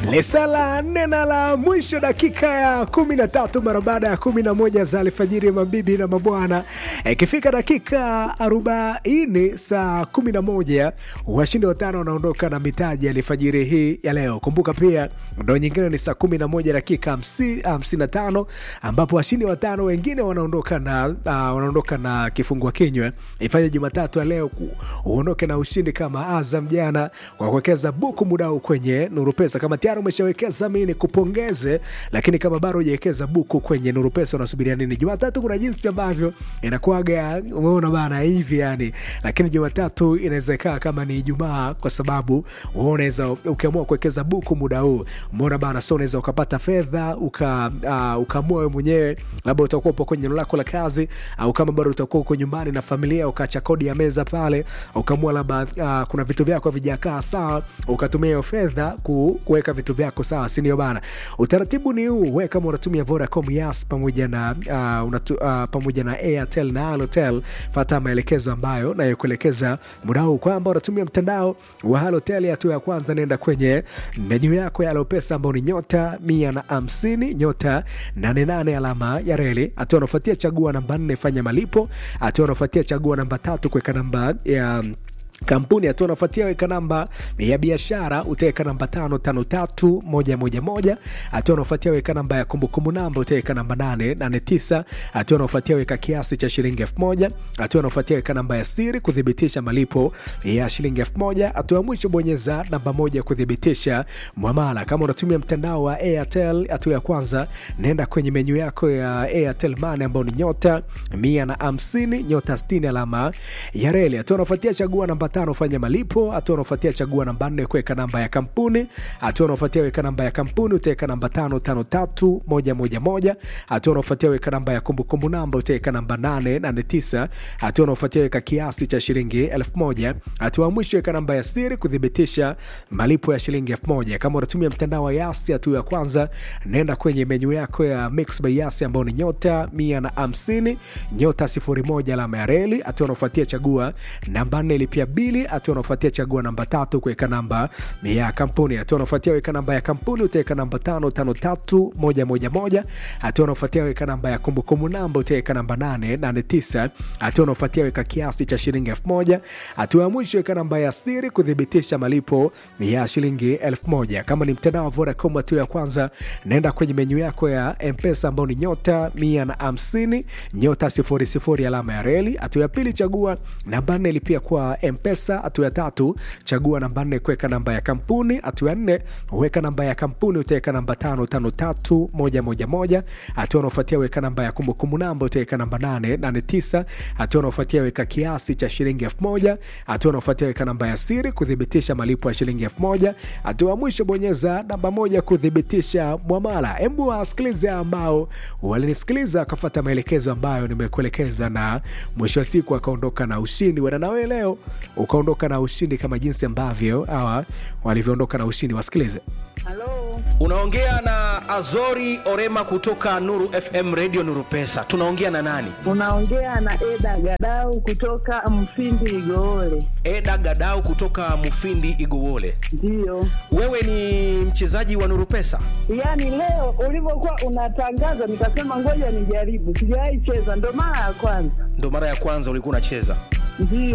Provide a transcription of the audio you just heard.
Lisala nne na la mwisho dakika ya kumi na tatu mara baada ya kumi na moja za alfajiri, mabibi na mabwana. Ikifika dakika arobaini saa kumi na moja washindi watano wanaondoka na mitaji ya alfajiri hii ya leo. Kumbuka pia ndo nyingine ni saa kumi na moja dakika hamsini na tano ambapo washindi watano wengine wanaondoka na, uh, wanaondoka na kifungua kinywa. Ifanye Jumatatu ya leo uondoke na ushindi kama Azam jana kwa kuwekeza buku muda huu kwenye Nuru Pesa. Kama tayari umeshawekeza mimi nikupongeze, lakini kama bado hujawekeza buku kwenye Nuru Pesa unasubiria nini? Jumatatu kuna jinsi ambavyo inakuwaga, umeona bana hivi yani, lakini Jumatatu inaweza ikawa kama ni Ijumaa kwa sababu wewe unaweza ukiamua kuwekeza buku muda huu, umeona bana, so unaweza ukapata fedha uka uh, ukaamua wewe mwenyewe, labda utakuwa upo kwenye eneo lako la kazi, au kama bado utakuwa uko nyumbani na familia, ukaacha kodi ya meza pale, ukaamua labda uh, kuna vitu vyako havijakaa sawa, ukatumia hiyo fedha ku, kuweka vitu vyako sawa, si ndio bana? Utaratibu ni huu, wewe kama unatumia Vodacom, Yas pamoja na uh, unatu, uh, pamoja na Airtel na Halotel, fata maelekezo ambayo nayokuelekeza muda huu kwamba unatumia mtandao wa Halotel. Hatua ya kwanza, nenda kwenye menyu yako ya Alopesa ambao ni nyota mia na hamsini nyota nane nane alama ya reli. Hatua unafuatia chagua namba nne, fanya malipo. Hatua unafuatia chagua namba tatu, kuweka namba ya kampuni hatua unafuatia weka namba ya biashara utaweka namba tano tano tatu moja moja moja. Hatua unafuatia weka namba ya kumbukumbu namba utaweka namba nane nane tisa. Hatua unafuatia weka kiasi cha shilingi elfu moja. Hatua unafuatia weka namba ya siri kuthibitisha malipo ya shilingi elfu moja. Hatua ya mwisho bonyeza namba moja kuthibitisha mwamala. Kama unatumia mtandao wa Airtel, hatua ya kwanza nenda kwenye menyu yako ya Airtel Money ambao ni nyota mia na hamsini nyota sitini alama ya reli. Hatua unafuatia chagua namba tano fanya malipo. Hatua unaofuatia chagua namba nne kuweka namba ya kampuni. Hatua unaofuatia weka namba ya kampuni utaweka namba tano tano tatu moja moja moja. Hatua unaofuatia weka namba ya kumbukumbu namba utaweka namba nane nane tisa. Hatua unaofuatia weka kiasi cha shilingi elfu moja. Hatua ya mwisho weka namba ya siri kuthibitisha malipo ya shilingi elfu moja. Kama unatumia mtandao wa Yasi, hatua ya kwanza nenda kwenye menyu yako ya Mix by Yasi ambao ni nyota mia na hamsini nyota sifuri moja alama ya reli. Hatua unaofuatia chagua namba nne lipia bili hatua unaofuatia chagua namba tatu kuweka namba ya kampuni. Hatua unaofuatia weka namba ya kampuni utaweka namba tano tano tatu moja moja moja. Hatua unaofuatia weka namba ya kumbukumbu namba utaweka namba nane nane tisa. Hatua unaofuatia weka kiasi cha shilingi elfu moja. Hatua ya mwisho weka namba ya siri kuthibitisha malipo ya shilingi elfu moja. Kama ni mtandao wa Vodacom, hatua ya kwanza naenda kwenye menyu yako ya Mpesa ambao ni nyota mia na hamsini nyota sifuri sifuri alama ya reli. Hatua ya pili chagua namba nne lipia kwa Mpesa hatua ya tatu chagua namba nne kuweka namba ya kampuni. Hatua ya nne weka namba ya kampuni utaweka namba tano tano tatu moja moja moja. Hatua unaofuatia weka namba ya kumbukumbu namba utaweka namba nane nane tisa. Hatua unaofuatia weka kiasi cha shilingi elfu moja. Hatua unaofuatia weka namba ya siri kuthibitisha malipo ya shilingi elfu moja. Hatua ya mwisho bonyeza namba moja kuthibitisha mwamala. Hebu wasikilize ambao walinisikiliza akafuata maelekezo ambayo nimekuelekeza, na mwisho wa siku akaondoka na ushindi. Wana nawe leo ukaondoka na ushindi kama jinsi ambavyo hawa walivyoondoka na ushindi. Wasikilize. Halo, Unaongea na Azori Orema kutoka Nuru FM Radio Nuru Pesa. Tunaongea na nani? unaongea na Eda Gadau kutoka Mfindi Igoole. Eda Gadau kutoka Mufindi Igowole. Ndiyo, Wewe ni mchezaji wa Nuru Pesa? yaani leo ulivyokuwa unatangaza nikasema ngoja nijaribu, sijawahi cheza, ndo mara ya kwanza. Ndo mara ya kwanza ulikuwa unacheza. Ndiyo.